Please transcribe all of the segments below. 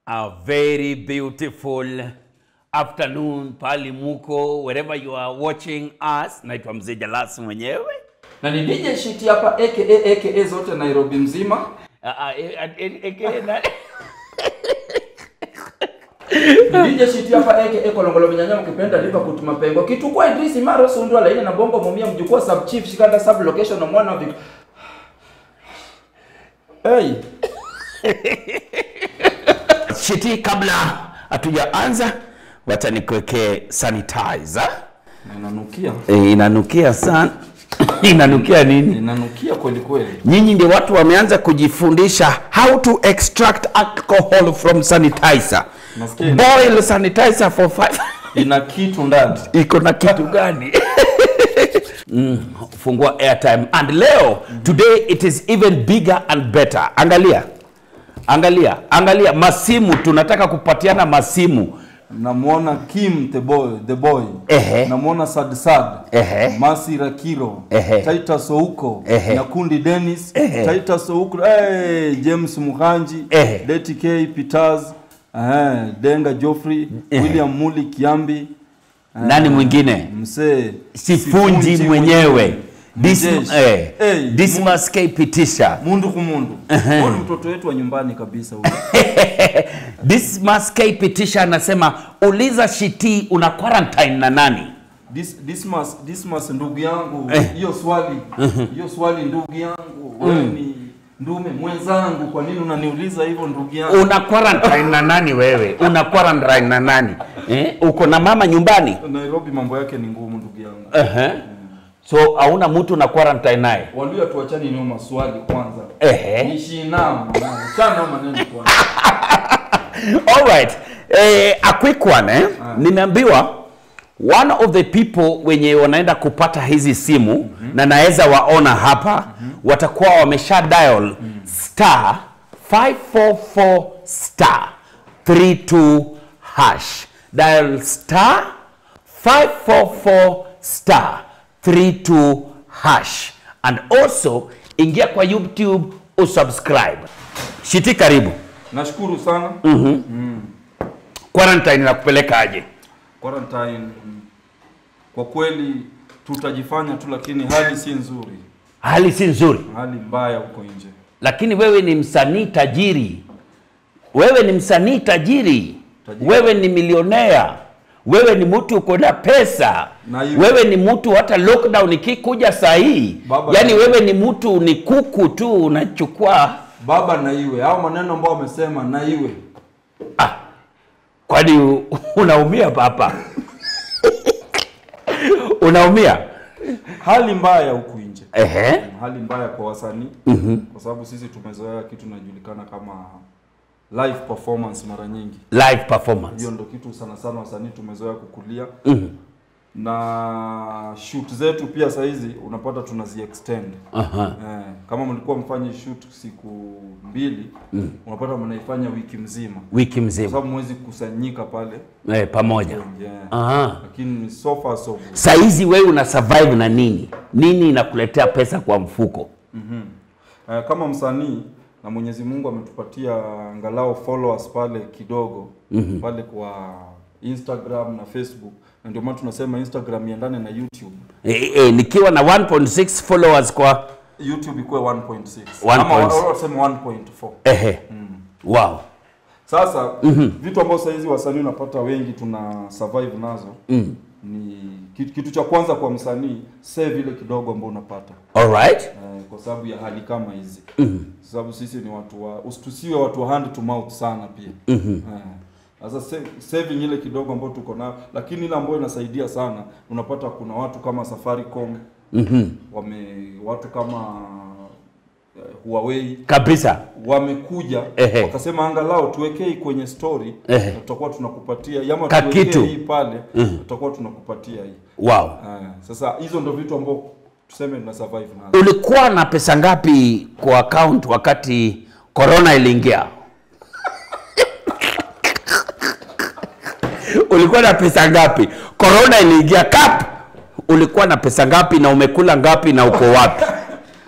A very beautiful afternoon pali muko wherever you are watching us. Naitwa Mzee Jalasi mwenyewe. na ni DJ Shiti hapa aka aka zote Nairobi mzima. Ah, ah, eh, ah, eh, eh, eh, na- Ni DJ Shiti hapa aka Kolongolo Vinyanya mkipenda lipa kutuma pengo. Kitukua Idris Maro Sundwa laini na bongo mumia mjukua sub chief shikanda sub location na mwana wa Vic. Hey, Shiti, kabla hatujaanza, wacha nikuwekee sanitizer. na inanukia. Eh, inanukia sana. inanukia nini? Inanukia kweli kweli. Nyinyi ndio watu wameanza kujifundisha how to extract alcohol from sanitizer. Nasikia. Boil sanitizer for five Ina kitu ndani. iko na kitu gani? mm, fungua airtime and leo today it is even bigger and better. Angalia, angalia, angalia masimu, tunataka kupatiana masimu. namwona Kim the boy, the boy. Ehe. namwona Sad Sad Ehe. Masi Rakiro Ehe. Titus Ouko Ehe. Nyakundi Dennis Ehe. Titus Ouko hey, James Muhanji Ehe. Deti K Peters Ehe, Denga Geoffrey Ehe. William Muli Kiambi Nani mwingine? msee Sifunji mwenyewe Dis, Mjeshi. eh, Hey, Dismas K Pitisha mundu kumundu Huyu ni mtoto wetu wa nyumbani kabisa huyu. Dismas K Pitisha anasema uliza Shiti una quarantine na nani? Dis, Dismas, Dismas ndugu yangu Eh. hiyo swali hiyo swali ndugu yangu wewe ni ndume mwenzangu kwa nini unaniuliza hivyo ndugu yangu Una quarantine na nani wewe? Una quarantine na nani? Eh? Uko na mama nyumbani? Nairobi mambo yake ni ngumu ndugu yangu Ehe. So hauna mtu na quarantine naye? Walio tuachani niyo maswali kwanza. Ehe. Nishi nao. Chana maneno kwanza. All right. Eh, a quick one eh. Nimeambiwa one of the people wenye wanaenda kupata hizi simu na naweza waona hapa watakuwa wamesha dial star 544 star 32 hash. Dial star 544 star 32 hash and also ingia kwa YouTube usubscribe. Shiti karibu. nashukuru sana Quarantine inakupeleka aje? quarantine mm, kwa kweli tutajifanya tu lakini hali si nzuri Hali si nzuri, hali mbaya huko nje lakini wewe ni msanii tajiri, wewe ni msanii tajiri, Tajiri. wewe ni milionea, wewe ni mtu uko na pesa, Na hiyo- wewe ni mtu hata lockdown ikikuja saa hii, Baba- yani wewe ni mtu ni kuku tu unachukua. baba na iwe au maneno ambayo wamesema na iwe Ah, kwani u- unaumia papa? unaumia? hali mbaya huku nje Ehe. hali mbaya kwa wasanii kwa sababu sisi tumezoea kitu inajulikana kama live performance mara nyingi Live performance. hiyo ndo kitu sana sana wasanii tumezoea kukulia na shoot zetu pia sahizi unapata tunazi extend Aha. eh, kama mlikuwa mfanye shoot siku mbili unapata mnaifanya wiki mzima Wiki kwa mzima sababu mwezi kusanyika pale eh, pamoja. yeah. Aha. lakini so far so good. Saizi wewe una survive na nini? Nini inakuletea pesa kwa mfuko? Eh, kama msanii na Mwenyezi Mungu ametupatia angalau followers pale kidogo pale kwa Instagram na Facebook, na ndio maana tunasema Instagram iendane na YouTube. E, e, nikiwa na 1.6 followers kwa YouTube ikuwe 1.6 1.6. ama wa- wa- waseme 1.4. ehe. Wow. Sasa vitu ambavyo saizi wasanii unapata wengi tuna survive nazo ni kitu, kitu cha kwanza kwa msanii save ile kidogo ambao unapata All right. eh, kwa sababu ya hali kama hizi kwa sababu sisi ni watu wa usi- tusiwe watu wa hand to mouth sana pia Eh, sasa sa- saving ile kidogo ambayo tuko nayo lakini ile ambayo inasaidia sana unapata kuna watu kama Safaricom wame watu kama eh, Huawei Kabisa. wamekuja Ehe. wakasema angalau tuwekei kwenye story Ehe. na tutakuwa tunakupatia ama Ka tuwekee kitu. hii pale tutakuwa tunakupatia hii Wow. Eh, sasa hizo ndo vitu ambao tuseme tuna survive nazo Ulikuwa na pesa ngapi kwa account wakati corona iliingia? Ulikuwa na pesa ngapi? Corona iliingia kap. Ulikuwa na pesa ngapi na umekula ngapi na uko wapi?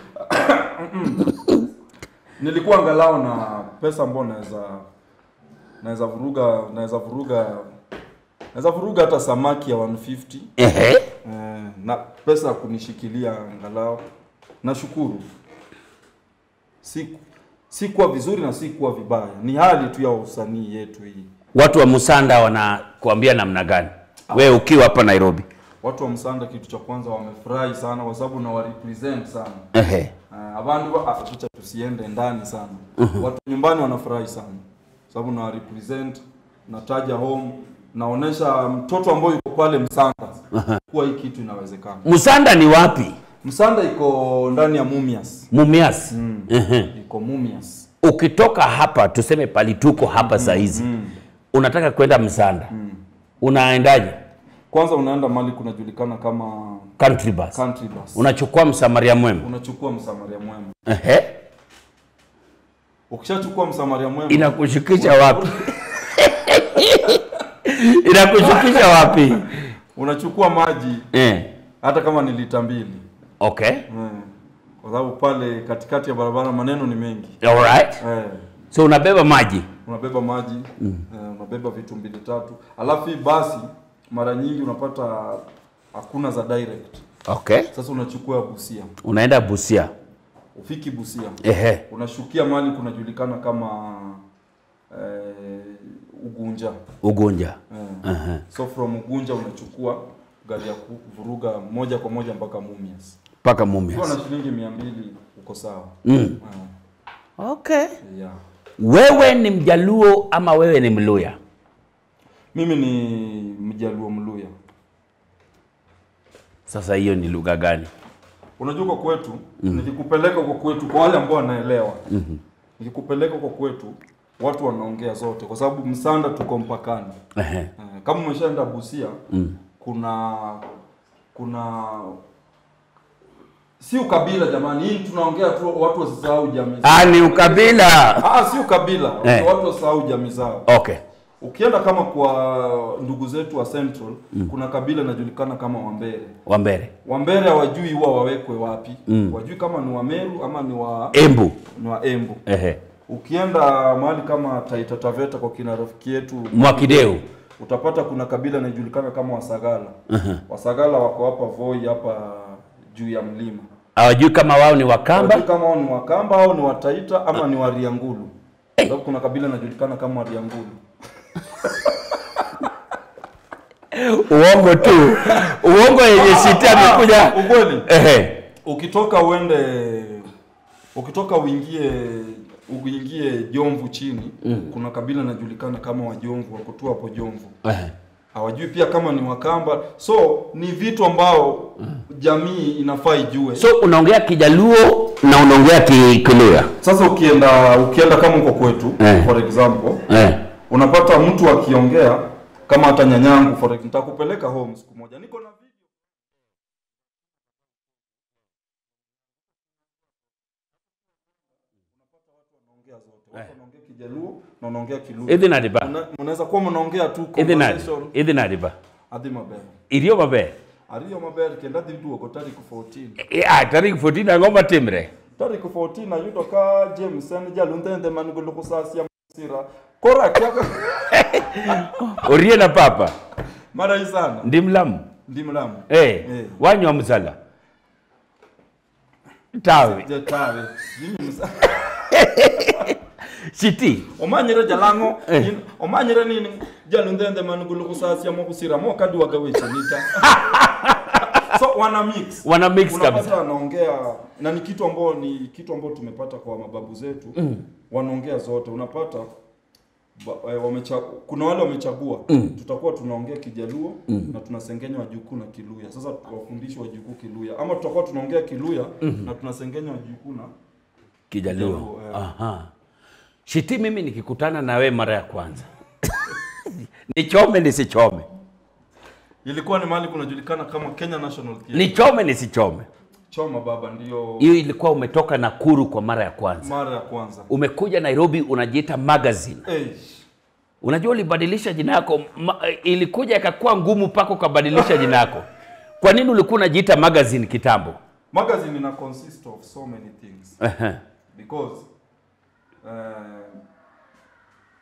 nilikuwa angalau na pesa ambayo naweza naweza vuruga naweza vuruga naweza vuruga hata samaki ya 150 Ehe. eh, na pesa ya kunishikilia angalau nashukuru si si kuwa vizuri na si kuwa vibaya ni hali tu ya usanii yetu hii Watu wa Musanda wanakuambia namna gani? Wewe ukiwa hapa Nairobi. watu wa msanda kitu cha kwanza wamefurahi sana kwa sababu na warepresent sana Ehe. uh, abandu ba- ah, tucha tusiende ndani sana watu nyumbani wanafurahi sana sababu na represent nataja home naonesha mtoto ambaye yuko pale msanda kuwa hii kitu inawezekana Musanda ni wapi? msanda iko ndani ya mumias Mumias. Ehe. iko mumias Ukitoka hapa tuseme pali tuko hapa saa hizi. Unataka kwenda Msanda. Unaendaje? kwanza unaenda mali kunajulikana kama Country bus. country bus Unachukua msamaria mwema. unachukua msamaria mwema Ehe. ukishachukua msamaria mwema Inakushukisha wapi? Inakushukisha wapi? unachukua maji Eh. hata kama ni lita mbili Okay. Mm. kwa sababu pale katikati ya barabara maneno ni mengi All right. eh, So unabeba maji. unabeba maji eh, unabeba vitu mbili tatu alafu hii basi mara nyingi unapata hakuna za direct Okay. sasa unachukua Busia Unaenda Busia. ufiki Busia Ehe. unashukia mali kunajulikana kama eh, Ugunja Ugunja. eh. Ehe. so from Ugunja unachukua gari ya kuvuruga moja kwa moja mpaka Mumias Mpaka ukiwa Mumias. na shilingi mia mbili uko sawa Mm. eh, Okay. yeah. Wewe ni Mjaluo ama wewe ni Mluya? Mimi ni Mjaluo Mluya. Sasa hiyo ni lugha gani? Unajua kwa kwetu nikikupeleka kwa kwetu, kwa wale ambao wanaelewa nikikupeleka kwa kwetu watu wanaongea zote, kwa sababu Msanda tuko mpakani. Ehe. Eh, Kama umeshaenda Busia kuna kuna si ukabila jamani, hii tunaongea tu watu wasisahau jamii zao. Ah, ni ukabila. Ah, si ukabila, Eh. watu wasisahau jamii zao. Okay. Ukienda kama kwa ndugu zetu wa Central kuna kabila inajulikana kama Wambere. Wambere. Wambere hawajui huwa wawekwe wapi mm. wajui kama ni Wameru ama ni wa Embu. ni wa Embu. Ehe. Ukienda mahali kama Taita Taveta kwa kina rafiki yetu Mwakideu. utapata kuna kabila inajulikana kama Wasagala. Wasagala wako hapa Voi hapa juu ya mlima. Hawajui kama wao ni Wakamba. Hawajui kama wao ni Wakamba au ni Wataita ama ni Wariangulu. Sababu kuna kabila inajulikana kama Wariangulu. Uongo tu. Uongo yenye shiti amekuja. Ukweli. Ehe. ukitoka uende ukitoka uingie uingie Jomvu chini kuna kabila inajulikana kama Wajomvu wako tu hapo Jomvu Ehe. hawajui pia kama ni Wakamba so ni vitu ambao jamii inafaa ijue So unaongea Kijaluo na unaongea Ki- Kiluya. sasa ukienda ukienda kama uko kwetu Eh. for example Eh. unapata mtu akiongea kama hata nyanyangu for example nitakupeleka home siku moja niko na video unapata watu wanaongea zote watu wanaongea Kijaluo na wanaongea Kiluya Ithi nadiba. Mna- mnaweza kuwa mnaongea tu Ithi nadi. conversation Ithi nadiba. adhi maber Irio maber. ariyo maber kendo adhi duogo tarik 14 Ah, tarik 14 ang'o matimre? tarik 14 ayudo ka James en jalundhende man gi lukusasia masira koro akia Orie na papa. marai sana Ndi mlamu. ndi mlamu Eh. Eh. Wanywa msala. Tawe. jatawe Jimmy Musa- Shiti. omanyire jalang'o Eh. in- omanyire nini jalundhende man gi lukusasia mokusira mokadwaga weche nita so wana mix Wana mix unapata kabisa. wanaongea na ni kitu ambao ni kitu ambao tumepata kwa mababu zetu wanaongea zote unapata ba, eh, wamecha, kuna wale wamechagua tutakuwa tunaongea kijaluo na tunasengenya wajukuu na kiluya sasa tuwafundishi wajukuu kiluya ama tutakuwa tunaongea kiluya na tunasengenya wajukuu na Kijaluo. Kijaluo, eh. Aha. Shiti, mimi nikikutana na we mara ya kwanza nichome nisichome, ilikuwa ni mahali kunajulikana kama Kenya National Theatre nichome nisichome. choma baba ndio Hiyo ilikuwa umetoka Nakuru kwa mara ya kwanza, mara ya kwanza umekuja Nairobi unajiita magazine. hey. Unajua ulibadilisha jina yako ma, ilikuja ikakuwa ngumu mpaka ukabadilisha jina yako. Kwa nini ulikuwa unajiita magazine kitambo? magazine ina consist of so many things Ehe. because uh,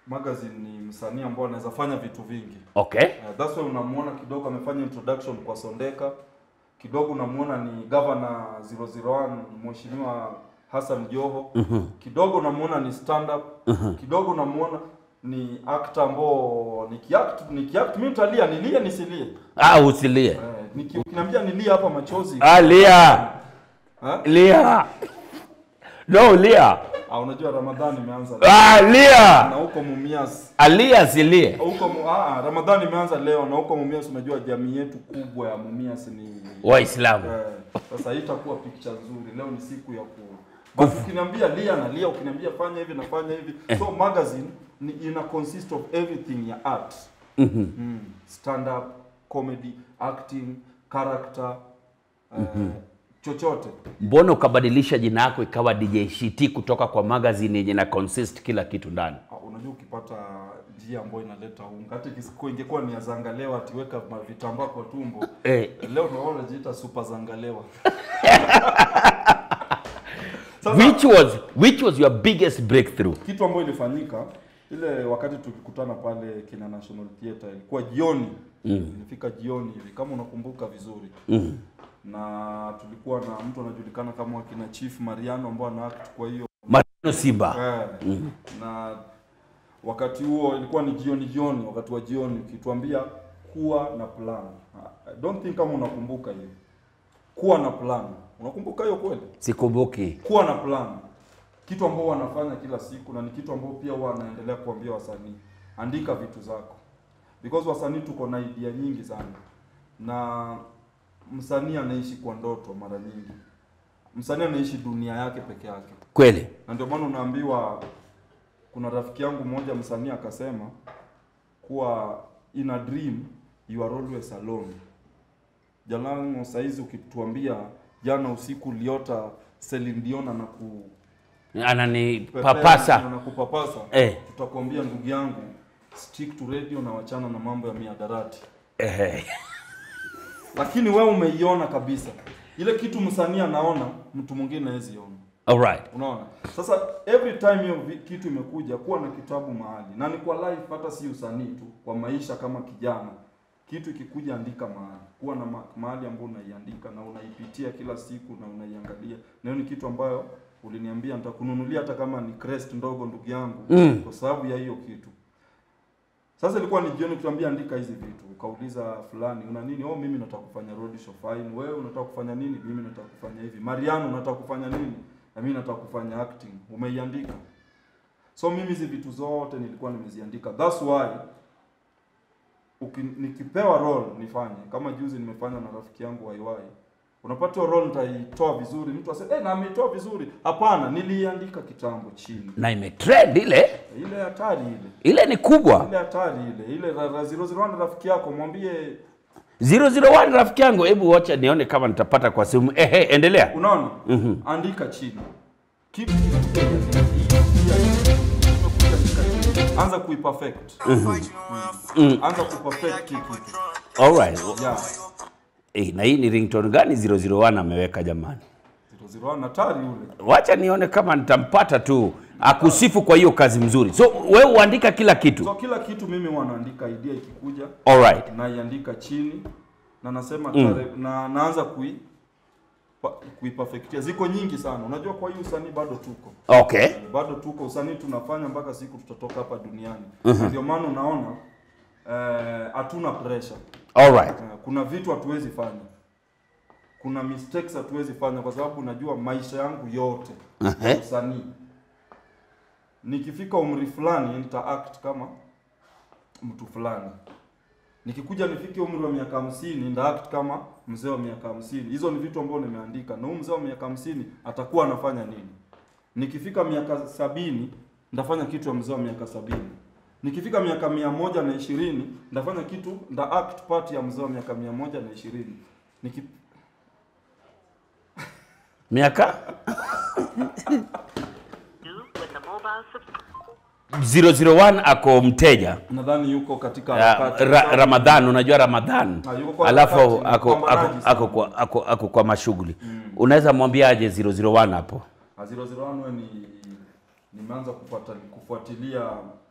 magazine ni msanii ambao anaweza fanya vitu vingi Okay. Uh, that's why unamuona kidogo amefanya introduction kwa Sondeka, kidogo unamuona ni governor 001 mheshimiwa Hassan Joho, kidogo unamuona ni stand up, kidogo unamuona ni actor ambao nikiact nikiact mimi nitalia nilie nisilie. Ah, usilie. Eh, niki ukiniambia nilie hapa machozi. Ah, lia. Ha? Lia. No, lia. Ah, unajua Ramadhani imeanza. Ah, lia. Na huko Mumias Alia silie. huko mu- ah, Ramadhani imeanza leo na huko Mumias unajua jamii yetu kubwa ya Mumias ni Waislamu. Eh, sasa hii itakuwa picha nzuri. Leo ni siku ya ku But ukiniambia lia na lia, ukiniambia fanya hivi nafanya hivi. So magazine ni ina consist of everything ya art. Mm. Stand up, comedy, acting, character, eh, chochote. Mbona ukabadilisha jina yako ikawa DJ Shiti kutoka kwa magazine yenye na consist kila kitu ndani? Ah, Unajua ukipata njia ambayo inaleta unga, hata ikisiku ingekuwa ni ya zangalewa atiweka vitambaa kwa tumbo. Eh, Leo naona najiita super zangalewa. which was which was your biggest breakthrough? kitu ambayo ilifanyika ile wakati tulikutana pale kina National Theatre ilikuwa jioni mm. ilifika jioni hivi kama unakumbuka vizuri Mm. na tulikuwa na mtu anajulikana kama kina Chief Mariano ambao ana act kwa hiyo Marino Simba. eh, na wakati huo ilikuwa ni jioni jioni wakati wa jioni ukituambia kuwa na plan I don't think kama unakumbuka hiyo kuwa na plan unakumbuka hiyo kweli Sikumbuki. kuwa na plan kitu ambao wanafanya kila siku na ni kitu ambao pia huwa wanaendelea kuambia wasanii andika vitu zako because wasanii tuko na idea nyingi sana na msanii anaishi kwa ndoto mara nyingi msanii anaishi dunia yake peke yake Kweli. na ndio maana unaambiwa kuna rafiki yangu mmoja msanii akasema kuwa in a dream you are always alone jalango saizi ukituambia jana usiku uliota Celine Dion na ku Anani pepea papasa. na kupapasa Eh. tutakwambia ndugu yangu stick to radio na wachana na mambo ya miadarati Eh. lakini wewe umeiona kabisa ile kitu msanii anaona mtu mwingine hawezi ona All right. unaona sasa every time hiyo vi- kitu imekuja kuwa na kitabu mahali na ni kwa life hata si usanii tu kwa maisha kama kijana kitu ikikuja andika mahali kuwa na ma- mahali ambayo unaiandika na unaipitia kila siku na unaiangalia na hiyo ni kitu ambayo uliniambia nitakununulia hata kama ni crest ndogo ndugu yangu Mm. kwa sababu ya hiyo kitu sasa ilikuwa ni jioni kutuambia andika hizi vitu ukauliza fulani una nini oh mimi nataka kufanya road show fine wewe unataka kufanya nini mimi nataka kufanya hivi mariano unataka kufanya nini na mimi nataka kufanya acting umeiandika so mimi hizi vitu zote nilikuwa nimeziandika that's why uki, nikipewa role nifanye kama juzi nimefanya na rafiki yangu waiwai unapata hiyo role nitaitoa vizuri mtu aseme eh na ameitoa vizuri hapana niliiandika kitambo chini Na imetrend ile. ile hatari ile Ile ni kubwa. ile hatari ile ile ra- ra- zero zero one rafiki yako mwambie 001 rafiki yangu, hebu wacha nione kama nitapata kwa simu. Ehe, endelea. unaona andika chini Keep- anza kuiperfect anza kuperfect hii kitu All right. yeah Eh, na hii ni ringtone gani 001 ameweka jamani? zero zero one hatari ule Wacha nione kama nitampata tu akusifu kwa hiyo kazi mzuri. So wewe uandika kila kitu. so kila kitu mimi wanaandika idea ikikuja All right. naiandika chini na nasema tare, na naanza kui pa- kuiperfectia ziko nyingi sana unajua kwa hii usanii bado tuko Okay. bado tuko usanii tunafanya mpaka siku tutatoka hapa duniani ndio maana unaona eh, hatuna pressure All right. Eh, kuna vitu hatuwezi fanya kuna mistakes hatuwezi fanya kwa sababu najua maisha yangu yote Ehe. usanii nikifika umri fulani nita act kama mtu fulani nikikuja nifike umri wa miaka hamsini nita act kama mzee wa miaka hamsini hizo ni vitu ambavyo nimeandika na huyu mzee wa miaka hamsini atakuwa anafanya nini nikifika miaka sabini ndafanya kitu ya mzee wa miaka sabini nikifika miaka mia moja na ishirini ndafanya kitu nda act part ya mzee wa miaka mia moja na ishirini Niki, Miaka with a mobile subscriber. 001 ako mteja. nadhani yuko katika Ya, harakati. ra, Ramadhan, unajua Ramadhan, Ah, yuko kwa alafu harakati, ako, ako, mpambanaji sana. ako, kwa, ako, ako kwa mashughuli unaweza mwambiaje 001 hapo? Ah, 001 we ni nimeanza kufuata, kufuatilia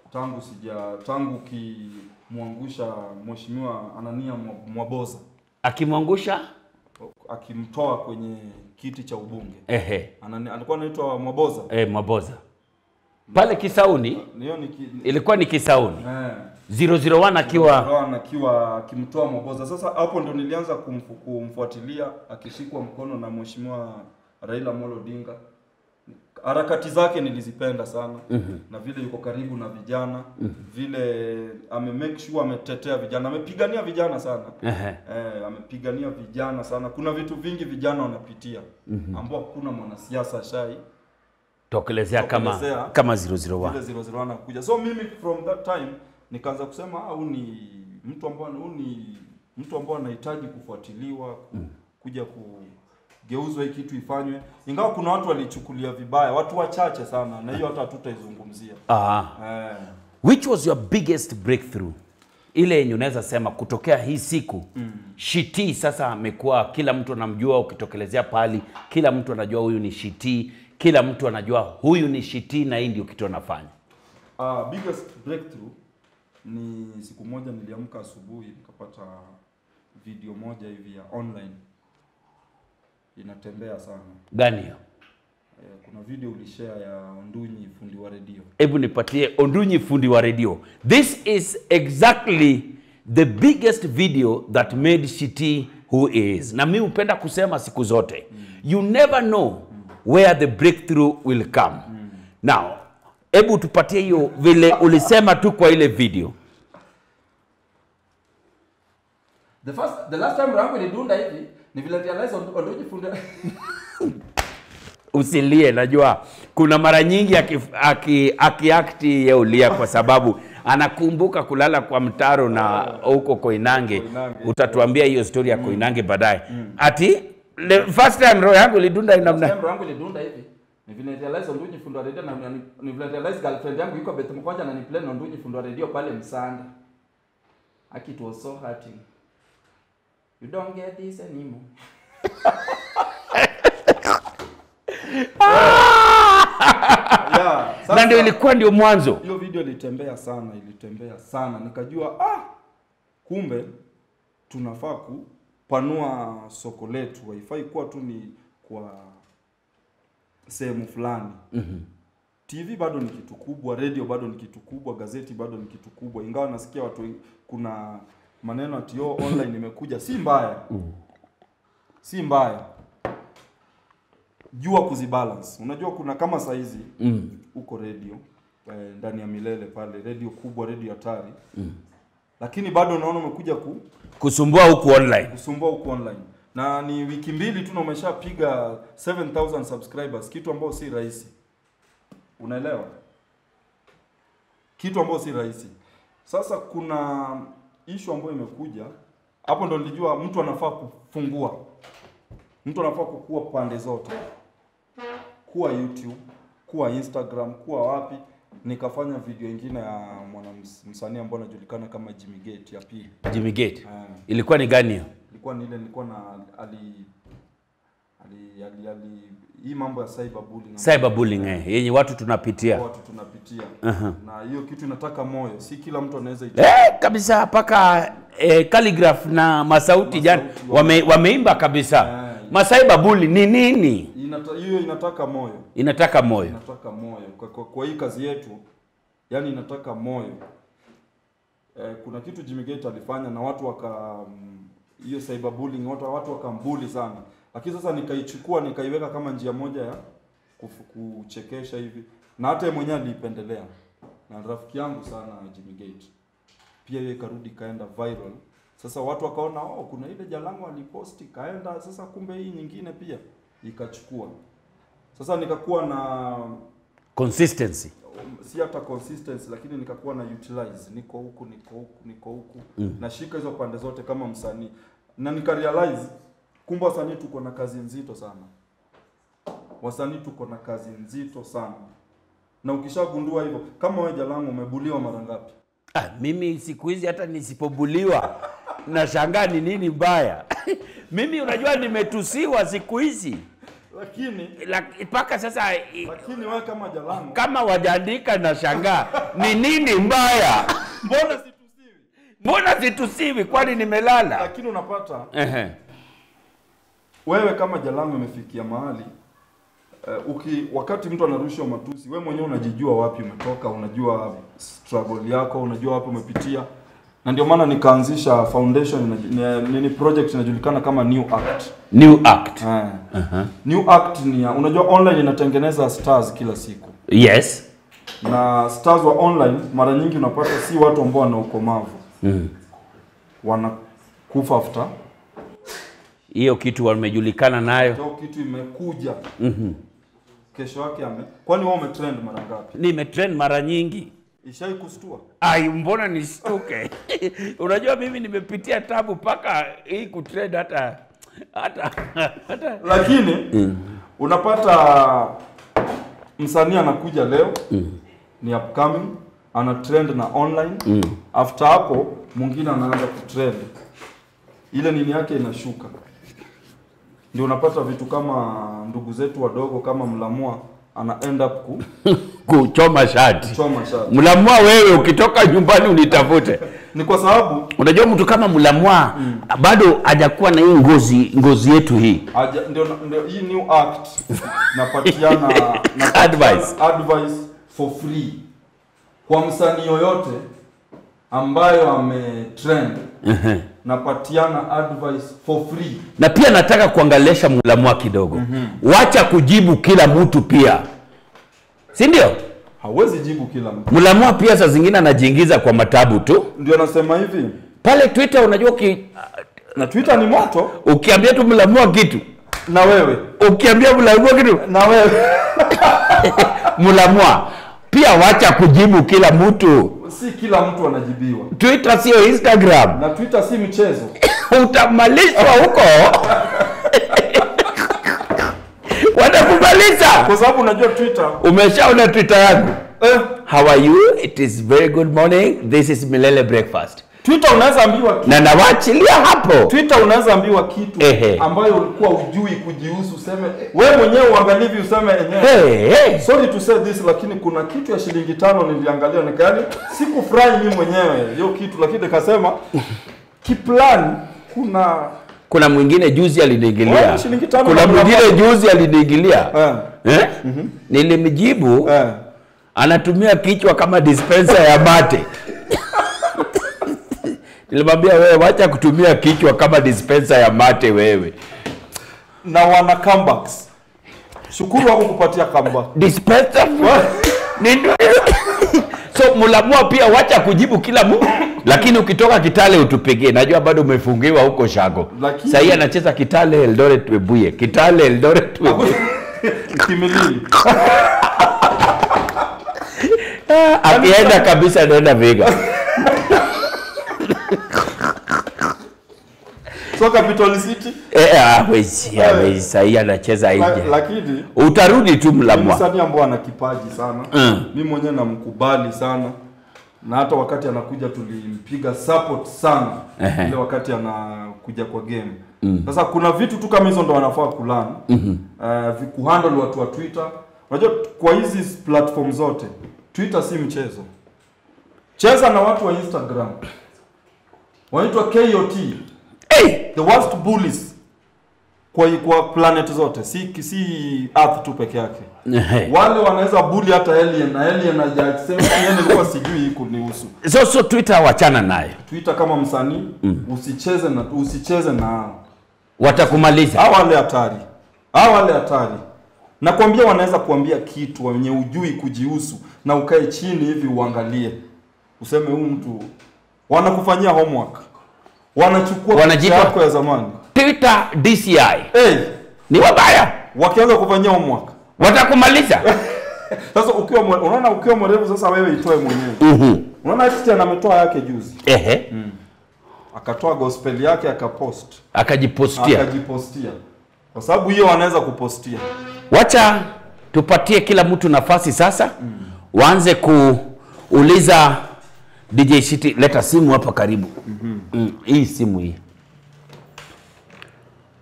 tangu sija tangu ukimwangusha mheshimiwa Anania Mwa- Mwaboza akimwangusha akimtoa kwenye kiti cha ubunge. ehe, Anani, alikuwa anaitwa Mwaboza. eh, Mwaboza pale Kisauni, Hiyo ni ki, ilikuwa ni Kisauni eh 001 akiwa Rohan akiwa akimtoa Mwaboza. Sasa hapo ndo nilianza kumfu, kumfuatilia akishikwa mkono na mheshimiwa Raila Amolo Odinga. Harakati zake nilizipenda sana mm-hmm. na vile yuko karibu na vijana mm-hmm. vile ame make sure ametetea vijana, amepigania vijana sana ehe, eh, amepigania vijana sana. Kuna vitu vingi vijana wanapitia mm-hmm. ambao hakuna mwanasiasa shai tokelezea kama Tokelezea. kama 001 vile 001 anakuja. So mimi from that time nikaanza kusema au ni mtu ambao au ni mtu ambao anahitaji kufuatiliwa ku, kuja kugeuzwa hii kitu ifanywe, ingawa kuna watu walichukulia vibaya, watu wachache sana, na hiyo hata hatutaizungumzia ah. eh. Which was your biggest breakthrough? Ile yenye unaweza sema kutokea hii siku mm. Shiti sasa amekuwa kila mtu anamjua, ukitokelezea pahali kila mtu anajua huyu ni Shiti, kila mtu anajua huyu ni Shiti na hii ndio kitu anafanya. Uh, biggest breakthrough ni siku moja niliamka asubuhi nikapata video moja hivi ya online inatembea sana. Gani hiyo? Eh, kuna video ulishare ya Ondunyi fundi wa redio. Hebu nipatie Ondunyi fundi wa redio. This is exactly the biggest video that made Shiti who he is. Na mi hupenda kusema siku zote, you never know where the breakthrough will come. Now, hebu tupatie hiyo vile ulisema tu kwa ile video. The first the last time rangu ilidunda hivi ni vile realize Ond- Ondunyi fundi Usilie, najua kuna mara nyingi akiakti aki, aki akti ye ulia kwa sababu anakumbuka kulala kwa mtaro na huko Koinange. Koinange. Utatuambia hiyo story ya Koinange baadaye. Ati the first time roho yangu ilidunda Last namna time rangu ilidunda hivi ni vile realize Ondunyi fundi wa redio na na- ni vile realize girlfriend yangu yuko Beth Mkwanja na ni play na Ondunyi fundi wa redio pale Msanda. Aki it was so hurting. You don't get this anymore. Yeah, na ndio sasa ilikuwa ndio mwanzo. hiyo video ilitembea sana, ilitembea sana. Nikajua ah, kumbe tunafaa kupanua soko letu, haifai kuwa tu ni kwa sehemu fulani. mm-hmm. TV bado ni kitu kubwa, radio bado ni kitu kubwa, gazeti bado ni kitu kubwa, ingawa nasikia watu wengi- kuna maneno ati oh, online imekuja, si mbaya si mbaya, jua kuzibalance. Unajua kuna kama saizi Mm. huko radio eh, ndani ya milele pale, radio kubwa, radio hatari mm. lakini bado unaona umekuja ku, Kusumbua huku online. kusumbua huko online na ni wiki mbili tu na umeshapiga 7000 subscribers, kitu ambao si rahisi, unaelewa, kitu ambao si rahisi. Sasa kuna issue ambayo imekuja hapo, ndo nilijua mtu anafaa kufungua, mtu anafaa kukua pande zote, kuwa YouTube, kuwa Instagram, kuwa wapi. Nikafanya video ingine ya mwana msanii ambao anajulikana kama Jimmy Gate ya pili. Jimmy Gate. Ah Ilikuwa ni gani hiyo? ilikuwa ni ile nilikuwa na ali ali ali, ali hii mambo ya cyberbullying Cyberbullying eh, yenye watu tunapitia. watu tunapitia Aha. na hiyo kitu inataka moyo, si kila mtu anaweza ita Eh, kabisa mpaka eh, calligraph na masauti jana Masauti wame, wameimba kabisa. Eh. Masaiba bully ni nini? inata, hiyo inataka moyo, Inataka moyo. inataka moyo kwa, kwa, kwa hii kazi yetu, yani inataka moyo. Eh, kuna kitu Jimmy Gate alifanya na watu waka mm, hiyo cyberbullying watu watu wakambuli sana, lakini sasa nikaichukua nikaiweka kama njia moja ya kufu- kuchekesha hivi, na hata yeye mwenyewe aliipendelea, na rafiki yangu sana Jimmy Gate pia hiyo ikarudi ikaenda viral. Sasa watu wakaona oh, kuna ile Jalango aliposti kaenda, sasa kumbe hii nyingine pia ikachukua. Sasa nikakuwa na Consistency. um, si hata consistency lakini nikakuwa na utilize niko huku niko huku niko huku mm. nashika hizo pande zote kama msanii na nika realize kumbe wasanii tuko na kazi nzito sana wasanii tuko na kazi nzito sana na ukishagundua hivyo kama wewe Jalango umebuliwa mara ngapi Ah, mimi siku hizi hata nisipobuliwa nashangaa ni nini mbaya. mimi unajua nimetusiwa siku hizi. lakini Lak- mpaka sasa i- lakini wewe kama Jalango kama wajaandika na shangaa ni nini mbaya mbona situsiwi? mbona situsiwi kwani nimelala Lakini unapata Ehe. wewe kama Jalango imefikia mahali uh, uki wakati mtu anarushwa matusi, wewe mwenyewe unajijua wapi umetoka, unajua struggle yako, unajua wapi umepitia, na ndio maana nikaanzisha foundation ina- ni, ni project inajulikana kama New Act. new act Eh. New Act ni ya, unajua online inatengeneza stars kila siku yes na stars wa online mara nyingi unapata si watu ambao wana ukomavu Mm. wanakufa after hiyo kitu wamejulikana nayo hiyo kitu imekuja kesho yake ame kwani wewe umetrend mara ngapi nimetrend mara nyingi ishai kustua ai mbona nistuke unajua mimi nimepitia tabu mpaka hii kutrend hata hata hata lakini unapata msanii anakuja leo ni upcoming ana trend na online after hapo mwingine anaanza kutrend ile nini yake inashuka ndio unapata vitu kama ndugu zetu wadogo kama mlamua ana end up ku- kuchoma shati kuchoma shati mlamwa wewe ukitoka nyumbani unitafute ni kwa sababu unajua mtu kama mlamwa bado hajakuwa na hii ngozi ngozi yetu hii Aja, ndio, ndio hii new act napatiana napatiana Advice. advice for free kwa msanii yoyote ambayo ametrend napatiana advice for free na pia nataka kuangalesha mlamwa kidogo wacha kujibu kila mtu pia si ndio hawezi jibu kila mtu mlamwa pia saa zingine anajiingiza kwa matabu tu ndio nasema hivi pale twitter unajua uki, na twitter ni moto ukiambia tu mlamwa kitu na wewe ukiambia mlamwa kitu na wewe mlamwa pia wacha kujibu kila mtu si kila mtu anajibiwa twitter sio instagram na twitter si mchezo utamalishwa huko watakumaliza kwa sababu unajua twitter umeshaona twitter yangu eh, how are you it is very good morning this is milele breakfast twitter unaweza ambiwa na nawaachilia hapo Twitter unaweza ambiwa kitu Ehe. ambayo ulikuwa ujui kujihusu, useme wewe mwenyewe uangalivi, useme enyewe hey, hey. sorry to say this, lakini kuna kitu ya shilingi tano niliangalia, nikani sikufurahi mimi mwenyewe hiyo kitu, lakini nikasema kiplani kuna kuna mwingine juzi aliniingilia Wewe, shilingi tano kuna na mwingine mia juzi aliniingilia eh, eh? nilimjibu eh. anatumia kichwa kama dispenser ya mate nilimwambia wewe wacha kutumia kichwa kama dispenser ya mate wewe na wana comebacks. Shukuru wako kupatia comeback. dispenser ni ndu- so mulamua pia wacha kujibu kila mtu lakini ukitoka kitale utupigie najua bado umefungiwa huko shago Lakini- sahii anacheza kitale eldoret webuye kitale eldoret webuye Kimilili. akienda kabisa anaenda vega So Capital City Eh, hawezi hawezi sahii anacheza la, nje lakini utarudi tu ni mlamwa msanii ambao ana kipaji sana Mm. mi mwenyewe namkubali sana na hata wakati anakuja tulimpiga support sana Ehe. ile wakati anakuja kwa game sasa kuna vitu tu kama hizo ndo wanafaa kulan uh, kuhandle watu wa twitter unajua kwa hizi platform zote twitter si mchezo cheza na watu wa instagram wanaitwa kot hey! the worst bullies kwa, kwa planet zote si, si earth tu peke yake Ehe. wale wanaweza bully hata alien na alien hajasema yeye nilikuwa sijui hii kunihusu so so twitter wachana naye twitter kama msanii usicheze na usicheze na hao watakumaliza hao wale hatari hao wale hatari nakwambia wanaweza kuambia kitu wenye ujui kujihusu na ukae chini hivi uangalie useme huu mtu wanakufanyia homework wanachukua picha Wanajipa- yako ya zamani twitter dci hey, ni wabaya wakianza kufanyia homework watakumaliza sasa ukiwa mwe- unaona ukiwa mwerevu sasa wewe itoe mwenyewe Mhm. unaona Christian ametoa yake juzi ehe akatoa gospel yake akapost akajipostia akajipostia kwa sababu hiyo wanaweza kupostia wacha tupatie kila mtu nafasi sasa waanze kuuliza dj city leta simu hapa karibu mm, hii simu hii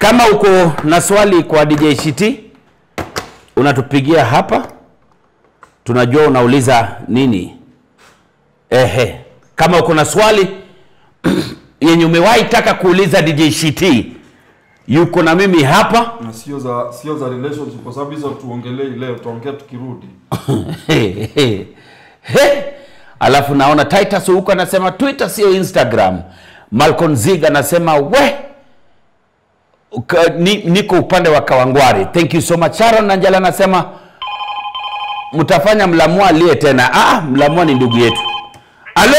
kama uko na swali kwa DJ Shiti unatupigia hapa, tunajua unauliza nini. Ehe, kama uko na swali yenye umewahi taka kuuliza DJ Shiti, yuko na mimi hapa na sio za sio za relationship kwa sababu hizo tuongelei leo tutaongea tukirudi He, he, he. Alafu naona Titus huko anasema Twitter sio Instagram. Malcolm Zig anasema we Uka, ni, niko upande wa Kawangware. Thank you so much. Sharon Nanjala anasema mtafanya mlamua aliye tena. Ah, mlamua ni ndugu yetu. Halo,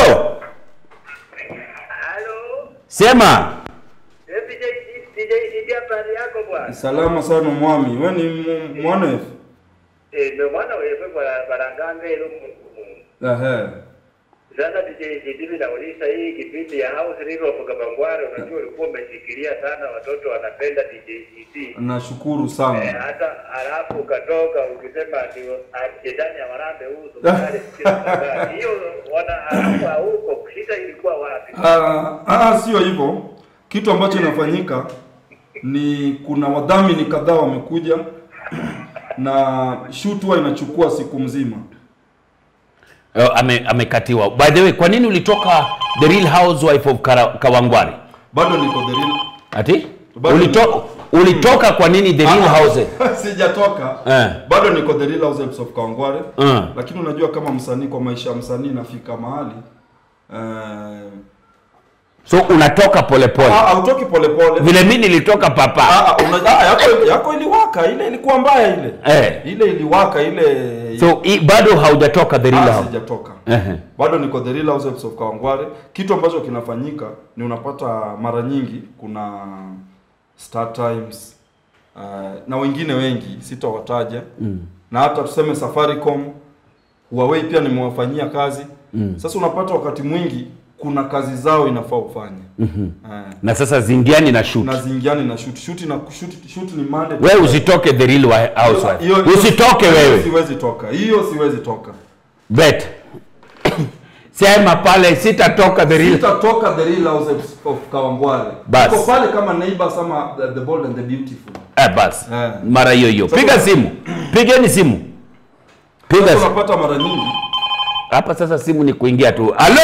Halo, sema eh, DJ DJ DJ habari yako bwana? salama sana mwami we ni mu- mwanefu Eh, ndio maana wewe bwana baranganga ile Mungu. ehe Sasa DJ DJ nauliza hii kipindi ya House River of Kabangware unajua ulikuwa umeshikilia sana watoto wanapenda DJ DJ. nashukuru Eh, sana hata alafu ukatoka ukisema ndio shetani ya marambe huu sukari kila wakati. Hiyo wana alafu huko shida ilikuwa wapi? Ah, ah, sio hivyo kitu ambacho inafanyika ni kuna wadhamini kadhaa wamekuja na shoot huwa inachukua siku mzima uh, ame, amekatiwa. By the way, kwa nini ulitoka The Real Housewife of Kara- Kawangware? bado niko the real Ati? Bado Ulito, ulitoka kwa nini The Real Ah, House? sijatoka Eh. bado niko the real housewives of Kawangware Uh. lakini unajua kama msanii kwa maisha ya msanii nafika mahali eh, So unatoka polepole. ah, hautoki polepole Vile mimi nilitoka papa. Ah, ah, una- ah, yako, yako iliwaka ile ilikuwa mbaya ile Eh. ile iliwaka ile So i, bado haujatoka The Real Ah, House. sijatoka Ehe. bado niko the real housewives of Kawangware. Kitu ambacho kinafanyika ni unapata mara nyingi kuna Star Times uh, na wengine wengi sitawataja mm. na hata tuseme Safaricom, Huawei pia nimewafanyia kazi mm. Sasa unapata wakati mwingi kuna kazi zao inafaa ufanye mm-hmm. uh, Na sasa zingiani na shoot. na zingiani na shoot shoot na shoot, shoot ni Monday Wewe usitoke The Real Wa- Housewife. Hiyo- hiyo- Usitoke hiyo wewe. Siwezi toka. Hiyo siwezi toka. Bet. Sema pale sitatoka The Real. Sitatoka the real houses of Kawangware. Bas. Niko pale kama neighbors ama the, the bold and the beautiful. Eh, basi. Eh. Mara hiyo hiyo. Sasa- Piga simu. Pigeni simu. Piga Sasa simu. unapata mara nyingi Hapa sasa simu ni kuingia tu. Halo.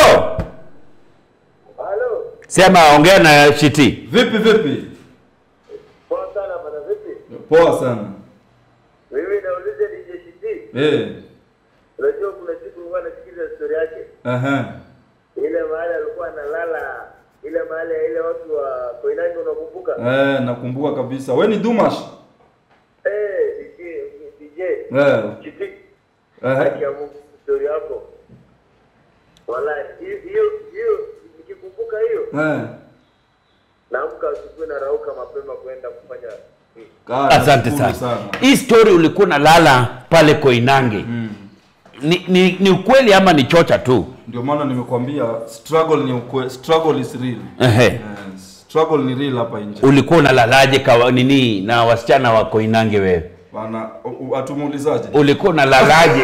Halo, Sema ongea na Shiti. vipi vipi? poa sana bana vipi? Poa sana. Mimi nauliza DJ CD. Eh. Unajua kuna siku nilikuwa nasikiza story yake. Aha. ile mahali alikuwa analala ile mahali ya ile watu wa Koinange unakumbuka? Eh, nakumbuka kabisa. We ni Dumash? Eh, DJ DJ Eh. Chiti Eh. haki ya Mungu story yako. Wallahi hiyo hiyo hiyo nikikumbuka hiyo Eh. naamka asubuhi na rauka mapema kwenda kufanya Ah, Asante nashukuru sana. Hii story ulikuwa unalala pale Koinange. Mm. Ni, ni, ni ukweli ama ni chocha tu? Ndio maana nimekwambia struggle ni ukwe, struggle is real. Ehe. Eh, struggle ni real hapa nje. Ulikuwa unalalaje kawa nini na wasichana wa Koinange wewe? Bana u- u- atumuulizaje? Ulikuwa unalalaje?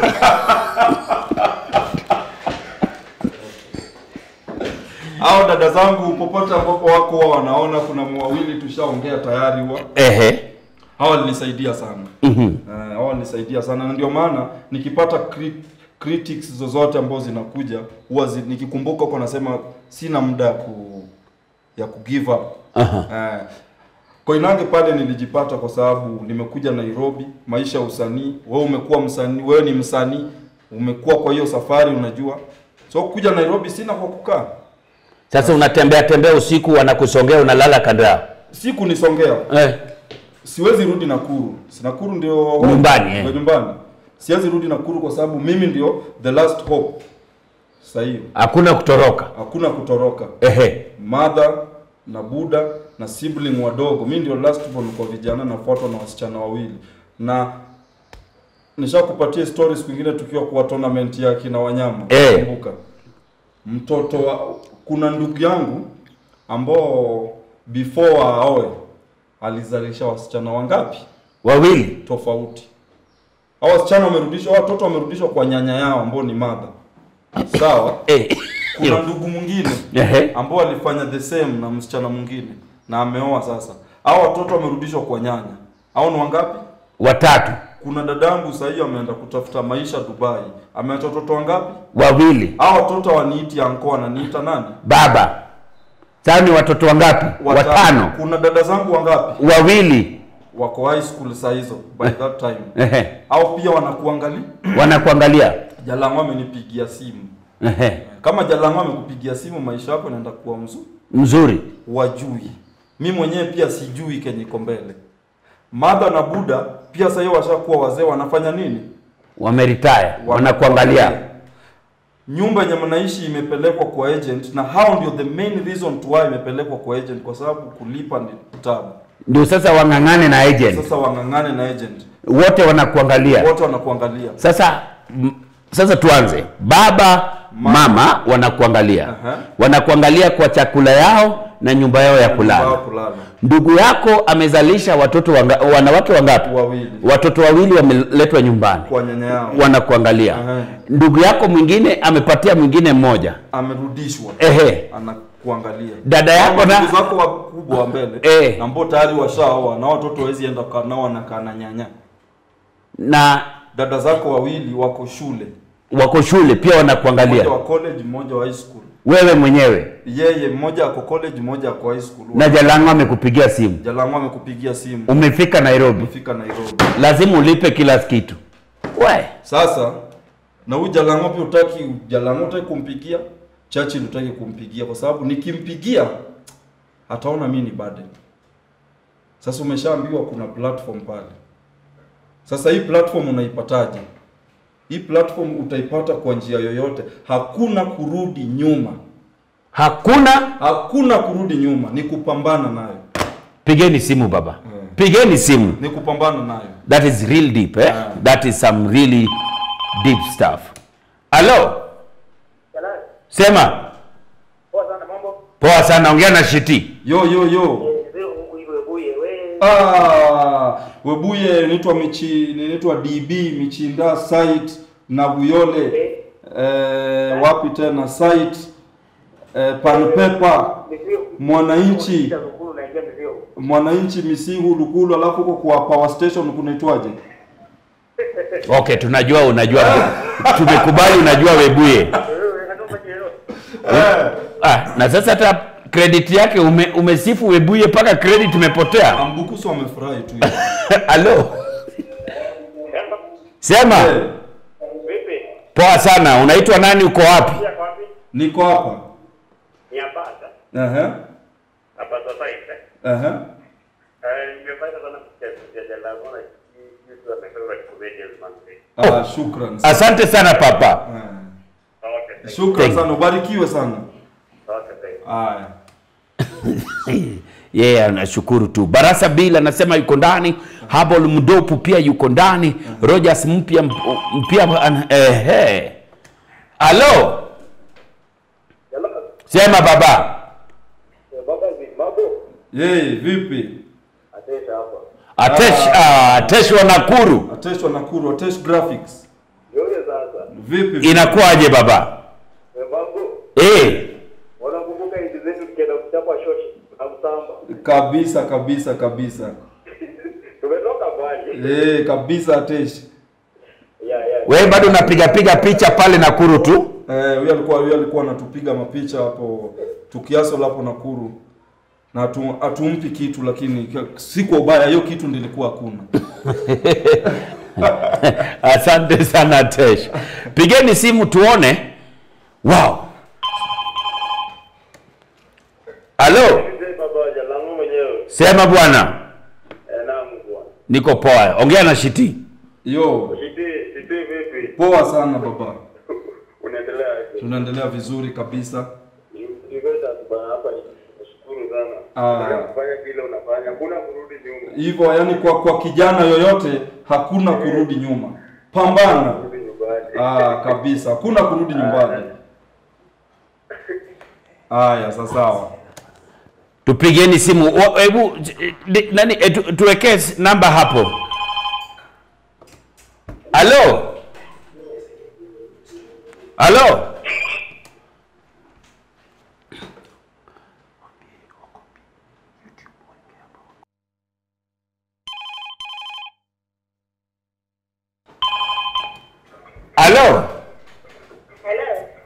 Hao dada zangu popote ambapo wako huwa wanaona kuna wawili tushaongea tayari huwa. Ehe. Hawa walinisaidia sana. Mhm. Eh, hawa walinisaidia sana na ndio maana nikipata crit critics zozote ambazo zinakuja huwa zi, nikikumbuka huko nasema sina muda ya ku ya ku give up. Aha. Eh, Koinange pale nilijipata kwa sababu nimekuja Nairobi, maisha ya usanii. Wewe umekuwa msanii, wewe ni msanii, umekuwa kwa hiyo safari unajua. So kuja Nairobi sina kwa kukaa. Sasa unatembea tembea usiku wanakusongea unalala kando yao. Siku nisongea. Eh. Siwezi rudi Nakuru. Si Nakuru ndio Nyumbani, eh. Ndio nyumbani. Siwezi rudi Nakuru kwa sababu mimi ndio the last hope. Sasa hiyo Hakuna kutoroka. hakuna kutoroka. Ehe. Mother na Buda na sibling wadogo. Mimi ndio last born kwa vijana nafuatwa na wasichana wawili. Na nishakupatia story siku nyingine tukiwa kwa tournament ya kina wanyama. Eh. Kumbuka. Mtoto wa kuna ndugu yangu ambao before aoe alizalisha wasichana wangapi? Wawili. tofauti. Hao wasichana wamerudishwa, hao watoto wamerudishwa kwa nyanya yao ambao ni mother. Sawa? Eh. Kuna ndugu mwingine Ehe. ambao alifanya the same na msichana mwingine na ameoa sasa. hao watoto wamerudishwa kwa nyanya au ni wangapi watatu kuna dadangu sahii ameenda kutafuta maisha dubai ameacha watoto wangapi wawili hao watoto waniiti anko ananiita nani baba sasa ni watoto wangapi watano kuna dada zangu wangapi wawili wako high school saa hizo by that time Ehe. au pia wanakuangalia wanakuangalia jalangu amenipigia simu Ehe. kama jalangu amekupigia simu maisha yako inaenda kuwa mzuri mzuri wajui mi mwenyewe pia sijui kenye iko mbele madha na buda pia sahii washakuwa wazee wanafanya nini wameritaya wanakuangalia nyumba yenye mnaishi imepelekwa kwa agent na hao ndio the main reason to why imepelekwa kwa agent kwa sababu kulipa ni tabu ndio sasa wang'ang'ane na agent sasa wang'ang'ane na agent wote wanakuangalia wote wanakuangalia sasa m- sasa tuanze baba mama wanakuangalia Aha. wanakuangalia kwa chakula yao na nyumba yao ya Wao kulala kulala ndugu yako amezalisha watoto wanga, wanawake wangapi wawili watoto wawili wameletwa nyumbani kwa nyanya yao wanakuangalia Aha. ndugu yako mwingine amepatia mwingine mmoja amerudishwa ehe anakuangalia Dada yako Hao na- ndugu zako wakubwa wa mbele Eh. ambao tayari washaoa na watoto wawezi enda kukaa nao wanakaa na nyanya na dada zako wawili wako shule wako shule pia mmoja wanakuangalia wa college mmoja wa high school wewe mwenyewe yeye mmoja ako college mmoja ako high school na jalango amekupigia simu jalangu amekupigia simu umefika nairobi umefika nairobi lazima ulipe kila kitu we sasa na huyu jalango pia utaki jalango utaki kumpigia chachi utaki kumpigia kwa sababu nikimpigia ataona mi ni burden sasa umeshaambiwa kuna platform pale sasa hii platform unaipataje hii platform utaipata kwa njia yoyote hakuna kurudi nyuma hakuna hakuna kurudi nyuma ni kupambana nayo pigeni simu baba Mm. pigeni simu ni kupambana nayo that is real deep eh? Ah. that is some really deep stuff halo Jalali, sema poa sana mambo. poa sana ongea na shiti yo yo yo Mzee Mungu iwe buye we. Ah, webuye nitwa michi ninaitwa DB Michinda site na Buyole eh, wapi tena site eh, Panpepa Mzee Mwananchi Shukuru naingia mzee. Mwananchi Misihu Lukulu, alafu huko kwa power station kunaitwaje? okay tunajua unajua tumekubali unajua webuye Wewe katoka jero. ah, na sasa hata credit yake ume, umesifu webuye mpaka credit imepotea Ambukusu wamefurahi tu. halo sema Eh, Vipi? poa sana unaitwa nani uko wapi Pia kwa wapi? niko hapa. Ni hapata. Ehe. Hapa sasa hivi. Ehe. Eh, nimepata sana kusikia Jalali mbona kitu amesema comedian man. Ah, shukran. sana. asante sana papa Eh, Okay. thank you. Shukran Thank you. sana, ubarikiwe sana. Okay, thank you. Haya. yeye yeah, anashukuru tu barasa bill anasema yuko ndani habol mdopu pia yuko ndani rogers mpya mpya an- ehe halo Jalali, sema baba baba ni mambo. Yeye vipi? Atesha hapa. atesh ah, atesh wa nakuru Atesh wa Nakuru, Atesh Graphics. Yule sasa. Vipi? vipi? inakuwaje baba Mambo. eh Wanakumbuka hizi zetu tukienda kuchapa shoshi na msamba. Kabisa kabisa kabisa. Tumetoka mbali. Eh, kabisa Atesh. Yeah, yeah. wewe bado unapiga piga picha pale nakuru tu Eh, huyo alikuwa huyo alikuwa anatupiga mapicha hapo tukiaso hapo Nakuru. Na atu, atumpi kitu lakini k- si kwa ubaya, hiyo kitu ndilikuwa hakuna. asante sana atesh pigeni simu tuone wow halo Mzee baba Jalali mwenyewe. sema bwana Eh, naam bwana. niko poa ongea na shiti Yo, Siti, siti vipi? poa sana baba. Unaendelea aje? Tunaendelea vizuri kabisa. Uganda bwana hapa ni nashukuru sana. Ah. Unafanya vile unafanya. Hakuna kurudi nyuma. Hivyo yani kwa kwa kijana yoyote hakuna kurudi nyuma. Pambana. Kurudi nyumbani. Ah, kabisa. Hakuna kurudi nyumbani. Haya, sasa sawa. tupigeni simu Wa- hebu di- nani eh, tu- tuwekee s- namba hapo halo halo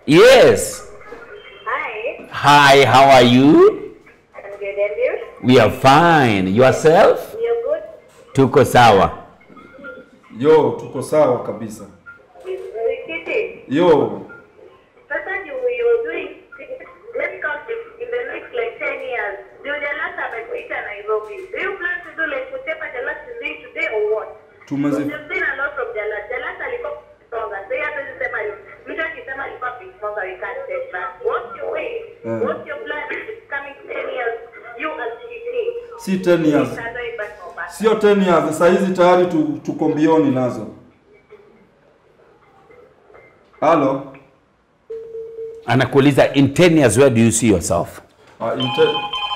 Yes. Hi, Hi, how are you? I'm good and you? We are fine. Yourself? You're good? Tuko sawa. Yo, tuko sawa kabisa. Kitty, Yo, sasa you you're doing let's count it in the next like 10 years. Do the last amekuita Nairobi. Do you plan to do like whatever the last is doing today or what? tumezi You've seen a lot from Jalas. Jalas alikuwa stronger. So yeye hata sema mtu akisema alikuwa big stronger we can't take back. What's your way? Yeah. What's your plan coming 10 years? You as Kitty. si 10 years. Standing back or back. Sio 10 years, saa hizi tayari tu, tuko mbioni nazo. Halo. Anakuuliza in 10 years where do you see yourself? Uh, in, te...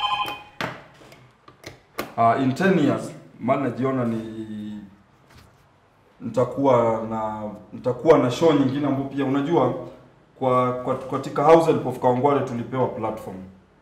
uh, in 10 years maana najiona ni nitakuwa na nitakuwa na show nyingine ambapo pia unajua kwa, kwa katika House Help of Kawangware tulipewa platform.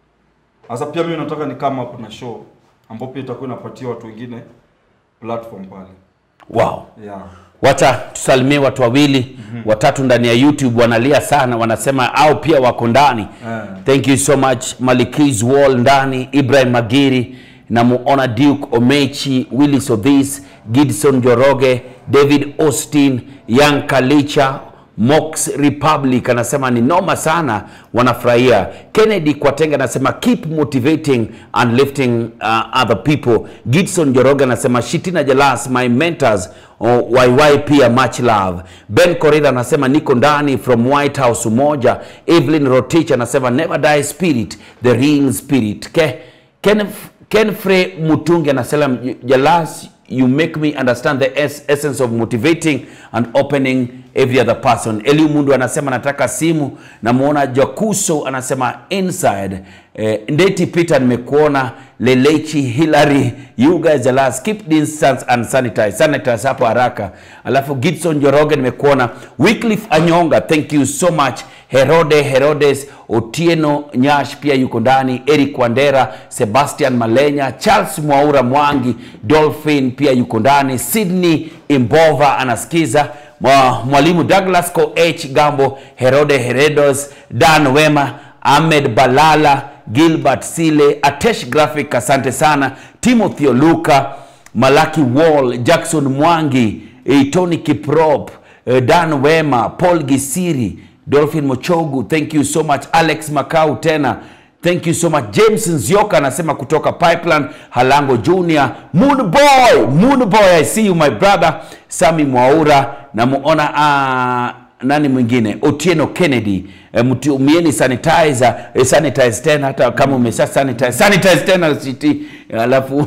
Sasa pia mimi nataka ni kama hapo na show ambapo pia itakuwa inapatia watu wengine platform pale. Wow. Yeah. Wacha tusalimie watu wawili watatu ndani ya YouTube wanalia sana, wanasema au pia wako ndani. Eh. Thank you so much Malikis Wall ndani, Ibrahim Magiri na muona Duke Omechi, Willis Odhis, Gidson Joroge, David Austin, Young Kalicha, Mox Republic anasema ni noma sana, wanafurahia. Kennedy Kwatenge anasema keep motivating and lifting uh, other people. Gidson Joroge anasema Shitina Jalas my mentors oh, YY pia much love. Ben Korida anasema niko ndani from White House Umoja. Evelyn Rotich anasema never die spirit the real spirit. Ke, Ken, Kenfrey Mutungi anasema Jalas you make me understand the es essence of motivating and opening every other person. Eli Mundu anasema nataka simu. Namuona Jakuso anasema inside. Eh, Ndeti Peter nimekuona. Lelechi Hillary, you guys are last. Keep distance and sanitize. Sanitize hapo haraka. Alafu Gibson Joroge nimekuona. Wycliffe Anyonga, thank you so much. Herode Herodes Otieno Nyash pia yuko ndani, Eric Wandera, Sebastian Malenya, Charles Mwaura Mwangi, Dolphin pia yuko ndani, Sydney Imbova anasikiza, Mwa- Mwalimu Douglas Ko H Gambo, Herode Heredos, Dan Wema, Ahmed Balala, Gilbert Sile, Atesh Graphic, asante sana, Timothy Oluka, Malaki Wall, Jackson Mwangi, eh, Tony Kiprop, eh, Dan Wema, Paul Gisiri, Dolphin Mochogu, thank you so much. Alex Makau tena, thank you so much. James Nzioka anasema kutoka Pipeline, Halango Junior, Moon Boy, Moon Boy, I see you my brother. Sami Mwaura, namuona uh, nani mwingine Otieno Kennedy eh, mtumieni sanitizer eh, sanitize tena hata kama umesha sanitize sanitize tena siti alafu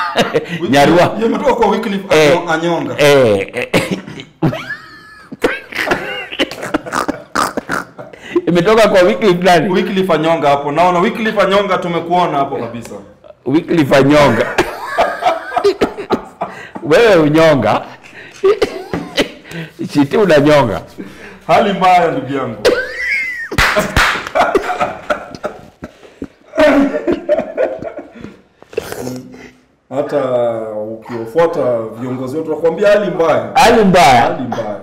Nyarua Hiyo imetoka kwa Wycliffe Eh, Anyo- Anyonga. eh, eh, imetoka kwa Wycliffe nani? Wycliffe Anyonga hapo. Naona Wycliffe Anyonga tumekuona hapo kabisa. Wycliffe Anyonga. Wewe unyonga. Chiti unanyonga. Hali mbaya ndugu yangu. Hata ukiwafuata viongozi wetu wakwambia hali mbaya. Hali mbaya. Hali mbaya.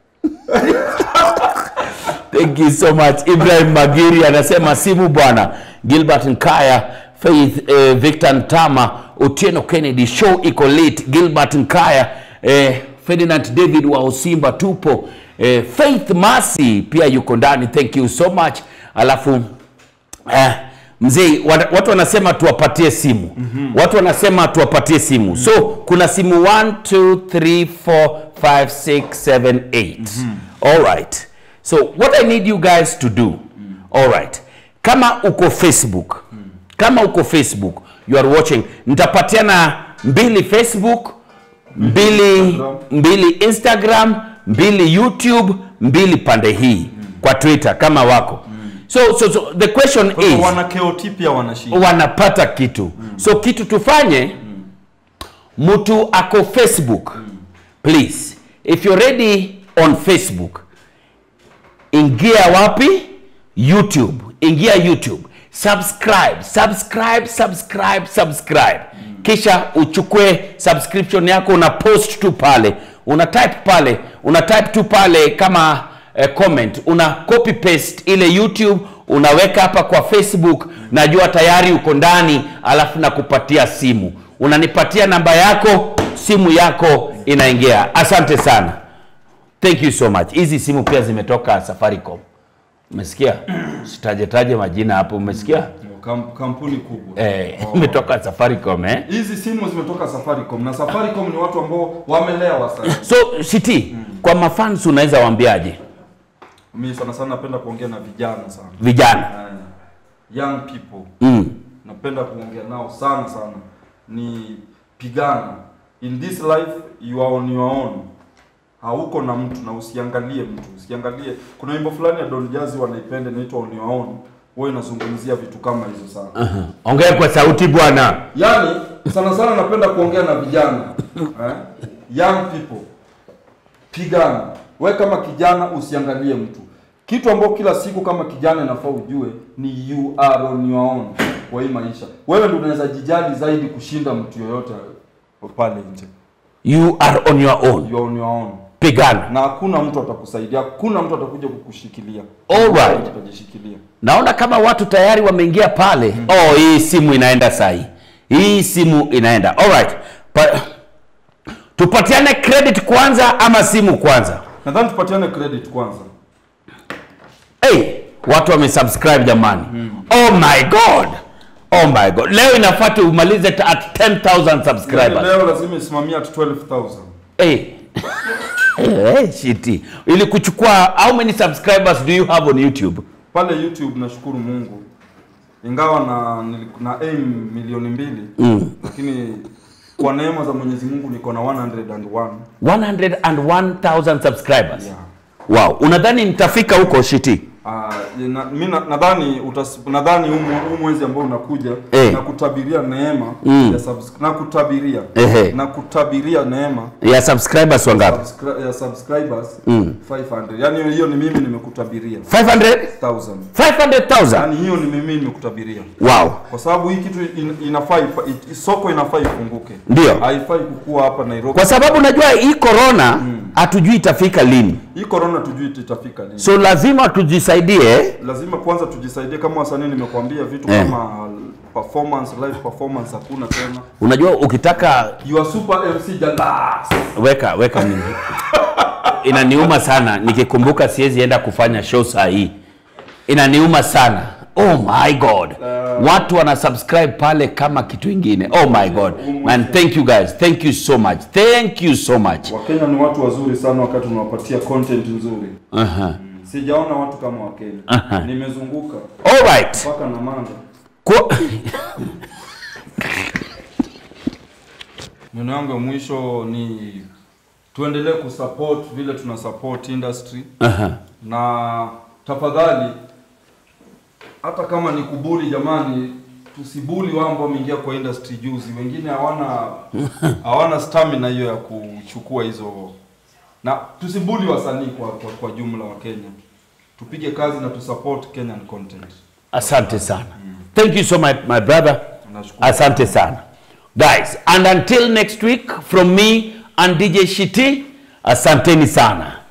Thank you so much. Ibrahim Magiri anasema simu bwana. Gilbert Nkaya, Faith eh, Victor Ntama, Otieno Kennedy, show iko late. Gilbert Nkaya, eh, Ferdinand David wa Usimba tupo. Eh, Faith Masi pia yuko ndani. Thank you so much. Alafu eh, mzee wa- watu wanasema tuwapatie simu mm-hmm. watu wanasema tuwapatie simu mm-hmm. so kuna simu 1 2 3 4 5 6 7 8 mm-hmm. all right so what i need you guys to do mm-hmm. all right kama uko facebook mm-hmm. kama uko facebook you are watching nitapatiana mbili facebook mbili Instagram. mbili instagram mbili youtube mbili pande hii kwa twitter kama wako so, so, so the question Kwa hivyo is wana KOT pia wanashinda. wanapata kitu so kitu tufanye mtu ako facebook please if you're ready on facebook ingia wapi youtube ingia youtube subscribe subscribe subscribe subscribe kisha uchukue subscription yako una post tu pale una type pale una type tu pale kama eh, comment una copy paste ile youtube unaweka hapa kwa facebook najua tayari uko ndani alafu nakupatia simu unanipatia namba yako simu yako inaingia asante sana thank you so much hizi simu pia zimetoka safaricom umesikia sitajetaje majina hapo umesikia Kam, kampuni kubwa eh, Oh. imetoka safaricom eh? hizi simu zimetoka Safaricom na Safaricom ni watu ambao wamelewa sana. so shiti kwa mafans unaweza waambiaje Mimi sana sana napenda kuongea na vijana sana. vijana Eh, young people mm. napenda kuongea nao sana sana, ni pigana. In this life you are on your own, hauko na mtu na usiangalie mtu, usiangalie. Kuna wimbo fulani ya Don Jazzy wanaipenda inaitwa on your own, huwa inazungumzia vitu kama hizo sana. ongea kwa sauti bwana Yaani sana sana napenda kuongea na vijana eh? young people, pigana. We kama kijana usiangalie mtu. Kitu ambacho kila siku kama kijana inafaa ujue ni you are on your own kwa hii maisha. Wewe ndio unaweza jijali zaidi kushinda mtu yoyote pale nje. you are on your own You are on your own. pigana Na hakuna mtu atakusaidia, hakuna mtu atakuja kukushikilia. Alright. Utajishikilia. naona kama watu tayari wameingia pale oh hii simu inaenda sahi hii simu inaenda alright pa, tupatiane credit kwanza ama simu kwanza Nadhani tupatiane credit kwanza. hey, watu wamesubscribe jamani oh my god oh my god leo inafaa tumalize t- at 10000 Yaani subscribers leo lazima isimamie at 12,000. hey. hey, shiti ili kuchukua how many subscribers do you have on youtube pale YouTube nashukuru Mungu, ingawa na nili- na aim milioni mbili Mm. lakini kwa neema za Mwenyezi Mungu niko na 101 101000 subscribers yeah. wow unadhani nitafika huko shiti Uh, na, mi na- nadhani utas- nadhani huu mwe- huu mwezi ambao unakuja Eh. na kutabiria neema Mm. ya subs- na kutabiria Ehe. na kutabiria neema ya subscribers wangapi subscri- ya subscribers Mm. 500 yani hiyo ni mimi nimekutabiria 500 1000 500000 yani hiyo ni mimi nimekutabiria wow kwa sababu hii kitu in, inafaa ifa- it, soko inafaa ifunguke Ndio. haifai kukua hapa Nairobi kwa sababu najua hii corona hatujui itafika lini hii corona tujui itafika lini so lazima tujisaidie lazima kwanza tujisaidie kama wasanii nimekuambia vitu Eh. kama performance live performance hakuna tena unajua ukitaka you are super MC Jalas weka weka mimi inaniuma sana nikikumbuka siwezi enda kufanya show saa hii inaniuma sana oh my god watu wana subscribe pale kama kitu ingine oh my god man thank you guys thank you so much thank you so much Wakenya ni watu wazuri sana wakati unawapatia content nzuri uh-huh. sijaona watu kama Wakenya Aha. nimezunguka all right mpaka na manga Kwa... neno yangu ya mwisho ni tuendelee kusupport vile tuna support industry uh-huh. na tafadhali hata kama ni kubuli jamani tusibuli wao ambao wameingia kwa industry juzi wengine hawana hawana stamina hiyo ya kuchukua hizo na tusibuli wasanii kwa, kwa, kwa jumla wa Kenya tupige kazi na tusupport Kenyan content asante sana thank you so much my brother Nashukuru. asante sana guys and until next week from me and dj shiti asanteni sana